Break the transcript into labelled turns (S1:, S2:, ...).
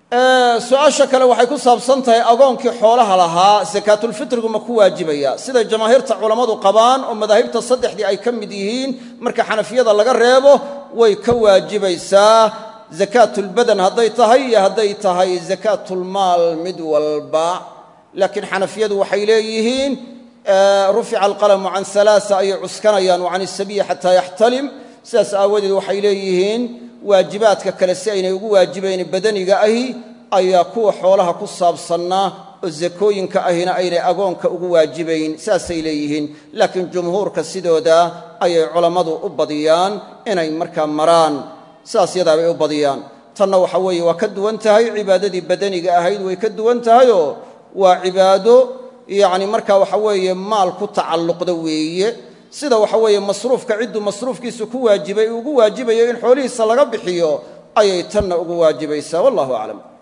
S1: su-aasha kale waxay ku saabsan tahay agoonkii xoolaha lahaa sakaatulfitrigu ma ku waajibaya siday jamaahiirta culammadu qabaan oo madaahibta saddexdii ay ka mid yihiin marka xanafiyada laga reebo way ka waajibaysaa zakaatulbadan hadday tahay iyo hadday tahay zakaatulmaal mid walba laakiin xanafiyadu waxay leeyihiin rufica alqalamu can alaaa ayay cuskanayaan wa can isabiyi xataa yaxtalim sidaas aawadeed waxay leeyihiin waajibaadka kale si aynay ugu waajibayn badaniga ahi ayaa kuwa xoolaha ku saabsannaa oo zakooyinka ahina aynay agoonka ugu waajibayn saasay leeyihiin laakiin jumhuurka sidooda ayay culammadu u badiyaan inay markaa maraan sidaas yadaabay u badiyaan tanna waxa weeye waa ka duwan tahay cibaadadii badaniga ahayd way ka duwan tahayoo waa cibaado yacni markaa waxa weeye maal ku tacalluqda weeye sida waxa weeye masruufka cidduu masruufkiisu ku waajibay ugu waajibayo in xoolihiisa laga bixiyo ayay tanna ugu waajibaysaa wallahu aclam